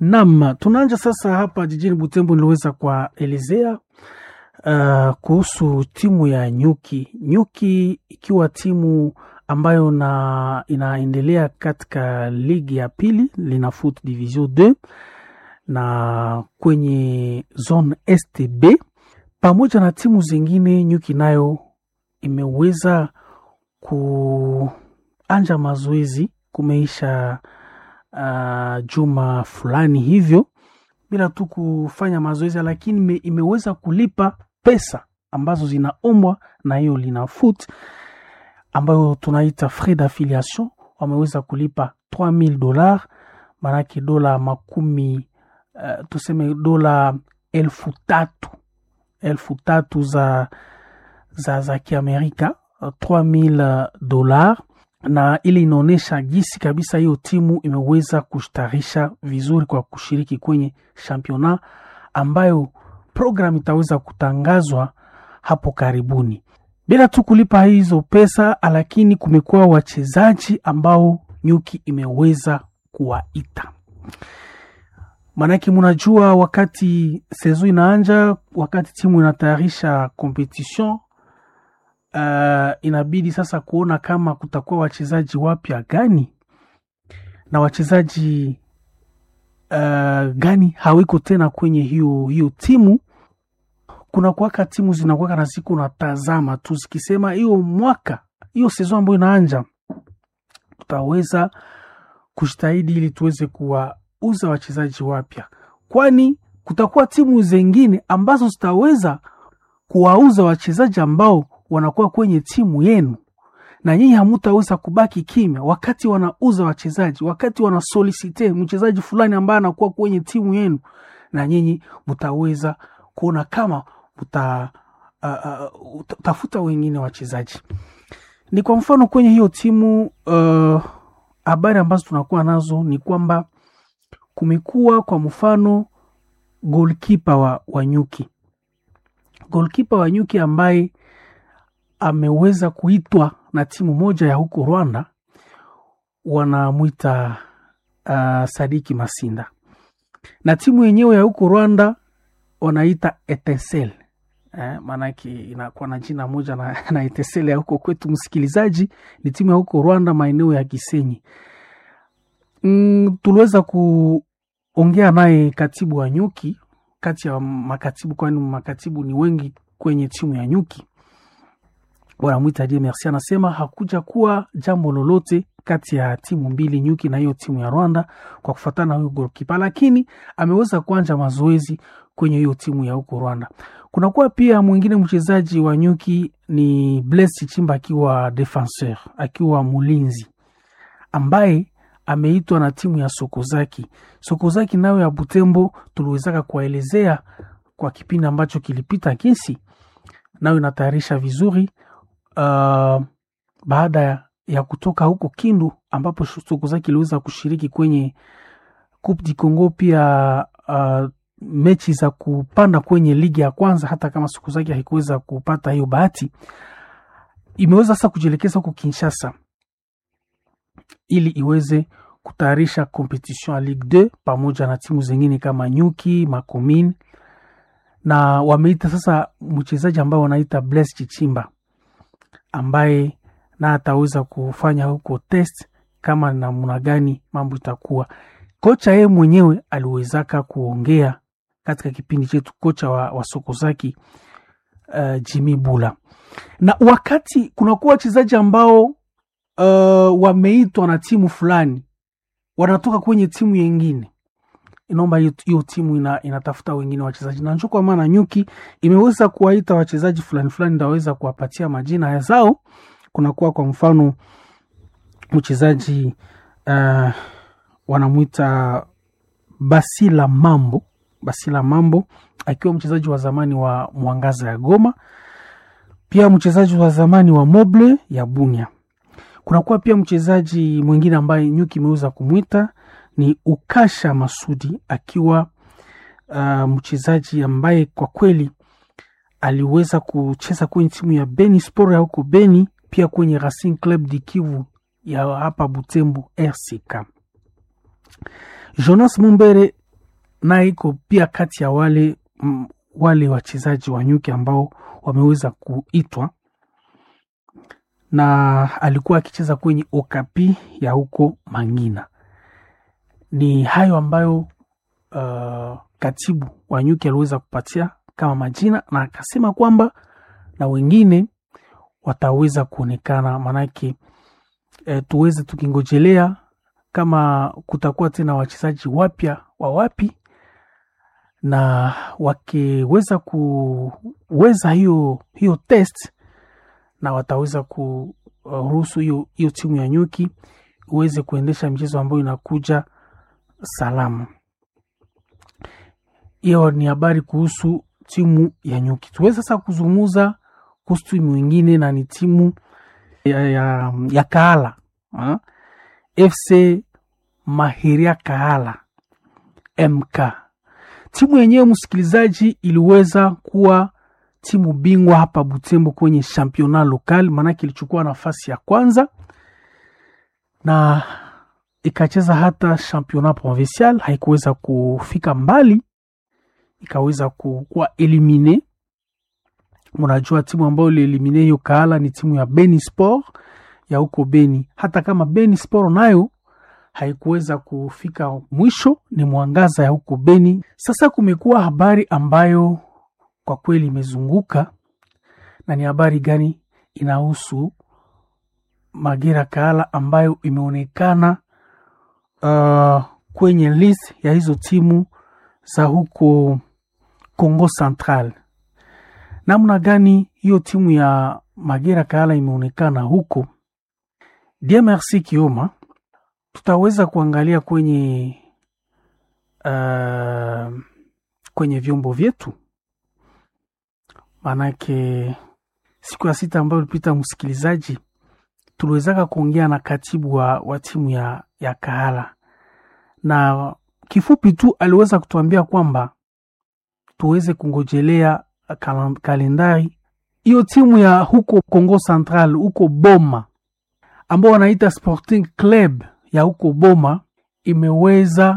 Naam, tunaanja sasa hapa jijini Butembo. Niliweza kuwaelezea uh, kuhusu timu ya Nyuki. Nyuki ikiwa timu ambayo na inaendelea katika ligi ya pili lina foot division 2 na kwenye zone STB pamoja na timu zingine. Nyuki nayo imeweza kuanja mazoezi kumeisha uh, juma fulani hivyo bila tu kufanya mazoezi, lakini ime, imeweza kulipa pesa ambazo zinaombwa na hiyo lina foot ambayo tunaita frais d'affiliation. Wameweza kulipa 3000 dollars, maanake dola makumi uh, tuseme dola elfu tatu elfu tatu za, za, za Kiamerika 3000 dollars na ili inaonyesha gisi kabisa hiyo timu imeweza kustarisha vizuri kwa kushiriki kwenye championnat ambayo program itaweza kutangazwa hapo karibuni. Bila tu kulipa hizo pesa, lakini kumekuwa wachezaji ambao Nyuki imeweza kuwaita. Maanake munajua, wakati sezo inaanja, wakati timu inatayarisha competition Uh, inabidi sasa kuona kama kutakuwa wachezaji wapya gani na wachezaji uh, gani hawiko tena kwenye hiyo hiyo timu. Kuna kuwaka timu zinakuwaka na siku natazama tu zikisema hiyo mwaka hiyo sezo ambayo inaanja tutaweza kujitahidi ili tuweze kuwauza wachezaji wapya, kwani kutakuwa timu zingine ambazo zitaweza kuwauza wachezaji ambao wanakuwa kwenye timu yenu na nyinyi hamutaweza kubaki kimya wakati wanauza wachezaji, wakati wanasolisite mchezaji fulani ambaye anakuwa kwenye timu yenu, na nyinyi mutaweza kuona kama muta uh, uh, tafuta wengine wachezaji. Ni kwa mfano kwenye hiyo timu habari uh, ambazo tunakuwa nazo ni kwamba kumekuwa kwa mfano golkipa wa, wa Nyuki, golkipa wa Nyuki ambaye ameweza kuitwa na timu moja ya huko Rwanda, wanamwita uh, Sadiki Masinda, na timu yenyewe ya huko Rwanda wanaita Etincelle eh, maanake inakuwa na jina moja na, na Etincelle ya huko kwetu. Msikilizaji, ni timu ya huko Rwanda, maeneo ya Gisenyi. Mm, tuliweza kuongea naye katibu wa Nyuki, kati ya makatibu, kwani makatibu ni wengi kwenye timu ya Nyuki wanamwita Die Merci, anasema hakuja kuwa jambo lolote kati ya timu mbili Nyuki na hiyo timu ya Rwanda kwa kufuatana na huyo golkipa, lakini ameweza kuanja mazoezi kwenye hiyo timu ya huko Rwanda. Kunakuwa pia mwingine mchezaji wa Nyuki ni Blaise Chimba akiwa defenseur, akiwa mlinzi ambaye ameitwa na timu ya Sokozaki. Sokozaki nayo ya Butembo tuliwezaka kuwaelezea kwa kipindi ambacho kilipita, kisi nayo inatayarisha vizuri Uh, baada ya, ya kutoka huko Kindu ambapo Sokozaki iliweza kushiriki kwenye Coupe du Congo, pia uh, mechi za kupanda kwenye ligi ya kwanza, hata kama Sokozaki haikuweza kupata hiyo bahati, imeweza sasa kujielekeza huko Kinshasa ili iweze kutayarisha competition ya Ligue 2 pamoja na timu zingine kama Nyuki, Makomine na wameita sasa mchezaji ambao wanaita Blaise Chichimba ambaye na ataweza kufanya huko test kama namna gani mambo itakuwa. Kocha yeye mwenyewe aliwezaka kuongea katika kipindi chetu, kocha wa, wa Sokozaki uh, Jimmy Bula, na wakati kunakuwa wachezaji ambao uh, wameitwa na timu fulani wanatoka kwenye timu yengine inaomba hiyo timu ina, inatafuta wengine wachezaji na njo kwa maana Nyuki imeweza kuwaita wachezaji fulani fulani, ndaweza kuwapatia majina ya zao. Kunakuwa kwa mfano mchezaji uh, wanamwita Basila Mambo, Basila Mambo akiwa mchezaji wa zamani wa Mwangaza ya Goma, pia mchezaji wa zamani wa Moble ya Bunia. Kunakuwa pia mchezaji mwingine ambaye Nyuki imeweza kumwita ni Ukasha Masudi akiwa uh, mchezaji ambaye kwa kweli aliweza kucheza kwenye timu ya Beni Sport ya huko Beni, pia kwenye Racing Club di Kivu ya hapa Butembo RCK. Jonas Mumbere naye iko pia kati ya wale m, wale wachezaji wa nyuki ambao wameweza kuitwa na alikuwa akicheza kwenye Okapi ya huko Mangina. Ni hayo ambayo uh, katibu wa nyuki aliweza kupatia kama majina, na akasema kwamba na wengine wataweza kuonekana, maanake e, tuweze tukingojelea kama kutakuwa tena wachezaji wapya wa wapi, na wakiweza kuweza hiyo hiyo test na wataweza kuruhusu hiyo hiyo timu ya nyuki iweze kuendesha michezo ambayo inakuja salama. Hiyo ni habari kuhusu timu ya nyuki. Tuweze sasa kuzungumza kuhusu timu nyingine na ni timu ya, ya, ya Kahala ha? FC Mahiria Kahala MK. Timu yenyewe msikilizaji, iliweza kuwa timu bingwa hapa Butembo kwenye championnat local, maanake ilichukua nafasi ya kwanza na ikacheza hata championnat provincial, haikuweza kufika mbali, ikaweza kuwa elimine. Mnajua timu ambayo ilielimine hiyo Kahala ni timu ya Beni Sport ya huko Beni. Hata kama Beni Sport nayo haikuweza kufika mwisho, ni Mwangaza ya huko Beni. Sasa kumekuwa habari ambayo kwa kweli imezunguka na ni habari gani? Inahusu Magera Kahala ambayo imeonekana uh, kwenye list ya hizo timu za huko Congo Central. Namna gani hiyo timu ya Magera Kahala imeonekana huko? Dia Merci Kioma, tutaweza kuangalia kwenye uh, kwenye vyombo vyetu Manake siku ya sita ambayo ilipita, msikilizaji, tuliwezaka kuongea na katibu wa, wa timu ya, ya Kahala na kifupi tu aliweza kutuambia kwamba tuweze kungojelea kal kalendari hiyo timu ya huko Congo Central huko Boma ambao wanaita Sporting Club ya huko Boma imeweza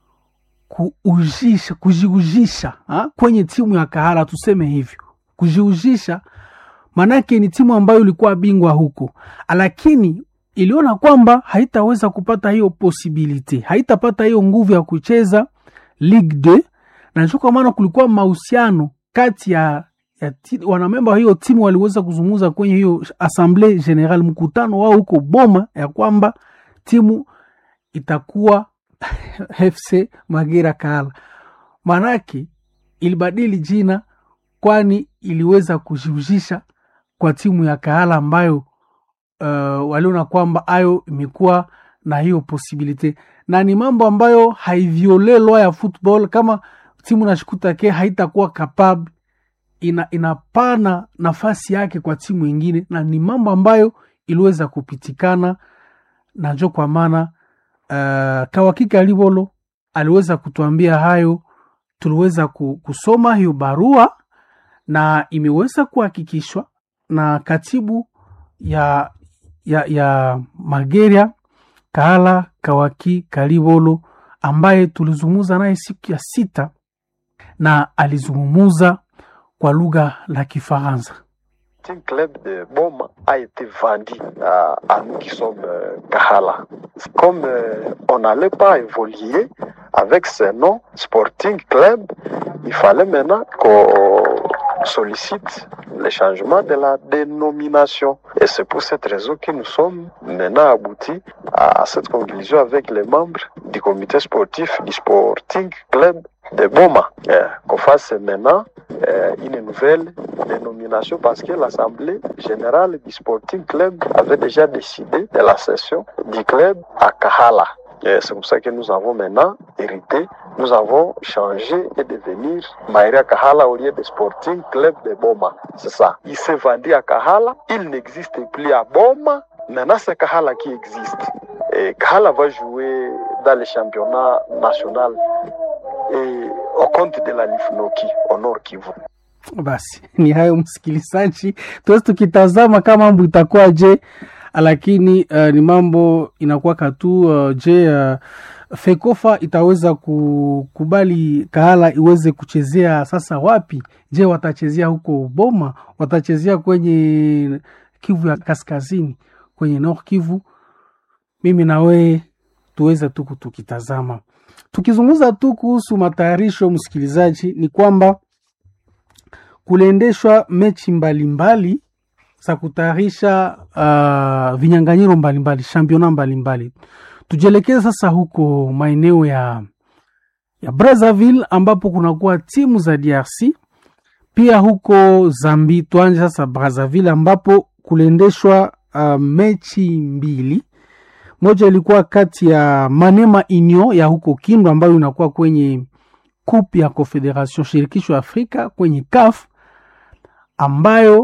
kuujisha kujiujisha ha? kwenye timu ya Kahala, tuseme hivyo kujiuzisha manake ni timu ambayo ilikuwa bingwa huko, lakini iliona kwamba haitaweza kupata hiyo posibilite, haitapata hiyo nguvu ya kucheza Ligue 2 na ndio kwa maana kulikuwa mahusiano kati ya, ya wanamemba wa hiyo timu waliweza kuzungumza kwenye hiyo assemble general, mkutano wao huko Boma, ya kwamba timu itakuwa FC Magera Kahala, manake ilibadili jina kwani iliweza kujiuzisha kwa timu ya Kahala ambayo uh, waliona kwamba ayo imekuwa na hiyo posibilite, na ni mambo ambayo haiviole lwa ya football. Kama timu nashikuta ke haitakuwa capable, ina, inapana nafasi yake kwa timu ingine, na ni mambo ambayo iliweza kupitikana na njo kwa maana uh, Kawakika Libolo aliweza kutuambia hayo, tuliweza kusoma hiyo barua na imeweza kuhakikishwa na katibu ya, ya, ya Mageria Kahala Kawaki Kalibolo ambaye tulizungumza naye siku ya sita na alizungumuza kwa lugha la Kifaransa. Sporting Club de Boma a été vendu à, à nous qui sommes euh, Kahala. Comme euh, on n'allait pas évoluer avec ce nom Sporting Club, il fallait maintenant qu'on sollicite le changement de la dénomination. Et c'est pour cette raison que nous sommes maintenant aboutis à cette conclusion avec les membres du comité sportif du Sporting Club de Boma. Euh, qu'on fasse maintenant euh, une nouvelle dénomination parce que l'Assemblée générale du Sporting Club avait déjà décidé de la session du club à Kahala. C'est pour ça que nous avons maintenant hérité, nous avons changé et devenir Maïria Kahala au lieu de Sporting Club de Boma. C'est ça. Il s'est vendu à Kahala, il n'existe plus à Boma, maintenant c'est Kahala qui existe. Et Kahala va jouer dans le championnat national et au compte de la Lifnoki au Nord Kivu. Basi ni hayo msikilizaji, tuwezi tukitazama kama mambo itakuwa je, lakini uh, ni mambo inakuwa katu uh, je uh, fekofa itaweza kukubali kahala iweze kuchezea sasa wapi je watachezea huko boma watachezea kwenye kivu ya kaskazini kwenye nord kivu mimi na wee tuweze tu tukitazama tukizungumza tu kuhusu matayarisho msikilizaji ni kwamba kuliendeshwa mechi mbalimbali za kutayarisha uh, vinyanganyiro mbalimbali championa mbalimbali tujielekeze sasa huko maeneo ya ya brazzaville ambapo kunakuwa timu za drc pia huko zambi tuanje sasa brazzaville ambapo kuliendeshwa uh, mechi mbili moja ilikuwa kati ya manema union ya huko kindu ambayo inakuwa kwenye coupe ya confederation shirikisho ya afrika kwenye caf ambayo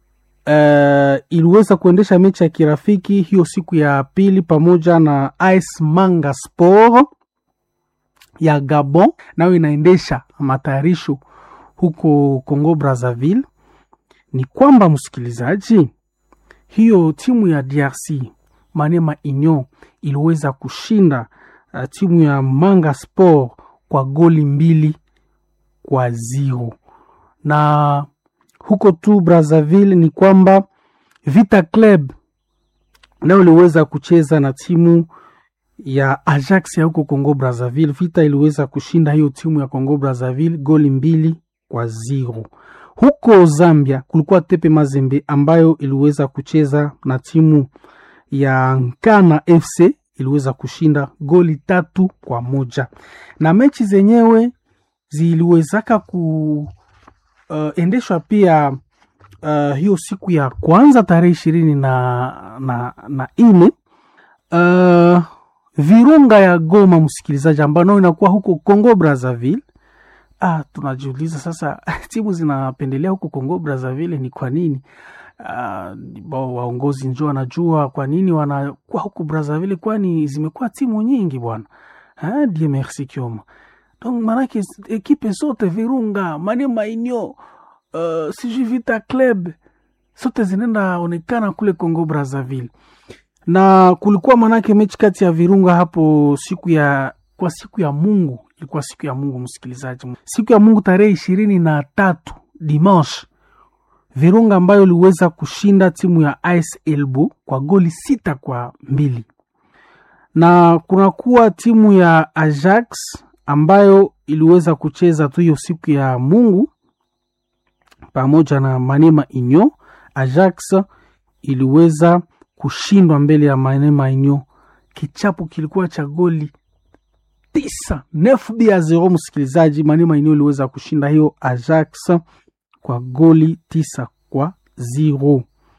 uh, iliweza kuendesha mechi ya kirafiki hiyo siku ya pili pamoja na AS Manga Sport ya Gabon, nayo inaendesha matayarisho huko Congo Brazzaville. Ni kwamba msikilizaji, hiyo timu ya DRC Manema Union iliweza kushinda uh, timu ya Manga Sport kwa goli mbili kwa zero na huko tu Brazzaville ni kwamba Vita Club nayo iliweza kucheza na timu ya Ajax ya huko Congo Brazzaville. Vita iliweza kushinda hiyo timu ya Congo Brazzaville goli mbili kwa zero. Huko Zambia kulikuwa Tepe Mazembe ambayo iliweza kucheza na timu ya Nkana FC iliweza kushinda goli tatu kwa moja, na mechi zenyewe ziliwezaka ku uh, endeshwa pia uh, hiyo siku ya kwanza tarehe ishirini na, na, na ine uh, Virunga ya Goma, msikilizaji, ambayo inakuwa huko Congo Brazzaville. Ah, tunajiuliza sasa timu zinapendelea huko Congo Brazzaville ni kwa nini? Uh, waongozi njo wanajua kwa nini wanakuwa huko Brazzaville, kwani zimekuwa timu nyingi bwana. Die merci Kioma donc manake ekipe zote Virunga, Manema Union, uh, sijui Vita Club zote zinaenda onekana kule Congo Brazzaville, na kulikuwa manake mechi kati ya Virunga hapo siku ya kwa siku ya Mungu, ilikuwa siku ya Mungu msikilizaji, siku ya Mungu tarehe ishirini na tatu dimanche, Virunga ambayo iliweza kushinda timu ya AS Elbo kwa goli sita kwa mbili na kunakuwa timu ya Ajax ambayo iliweza kucheza tu hiyo siku ya Mungu pamoja na Manema Union. Ajax iliweza kushindwa mbele ya Manema Union, kichapo kilikuwa cha goli tisa nefu bia zero. Msikilizaji, Manema Union iliweza kushinda hiyo Ajax kwa goli tisa kwa zero.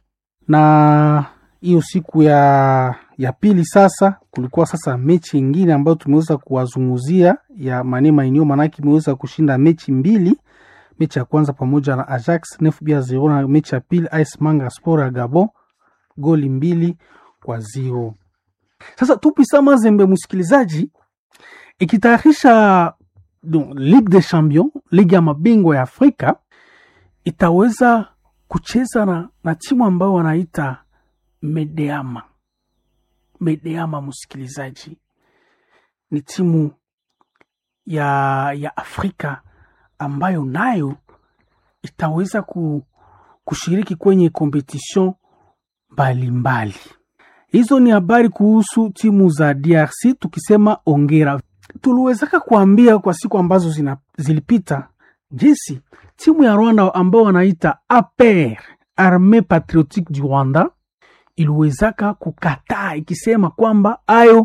Na hiyo siku ya ya pili sasa kulikuwa sasa mechi ingine ambayo tumeweza kuwazunguzia ya Manema Union, manake imeweza kushinda mechi mbili. Mechi ya kwanza pamoja na Ajax nefu bia zero, na mechi ya pili AS Manga Sport ya Gabon goli mbili kwa zero. Sasa Tupisa Mazembe, msikilizaji, ikitayarisha Ligue des Champions, ligi ya mabingwa ya Afrika, itaweza kucheza na, na timu ambayo wanaita Medeama. Medeama msikilizaji, ni timu ya, ya Afrika ambayo nayo itaweza ku, kushiriki kwenye competition mbalimbali. Hizo ni habari kuhusu timu za DRC. Tukisema ongera, tuliwezaka kuambia kwa siku ambazo zina, zilipita jinsi timu ya Rwanda ambao wanaita APR, Armee Patriotique du Rwanda iliwezaka kukataa ikisema kwamba ayo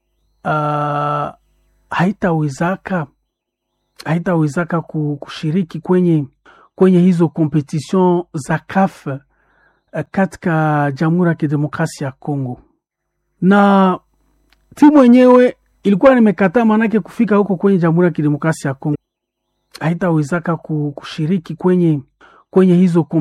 uh, haitawezaka haitawezaka kushiriki kwenye kwenye hizo competition za CAF uh, katika Jamhuri ya Kidemokrasia ya Kongo, na timu yenyewe ilikuwa nimekataa, maanake kufika huko kwenye Jamhuri ya Kidemokrasia ya Kongo haitawezaka kushiriki kwenye kwenye hizo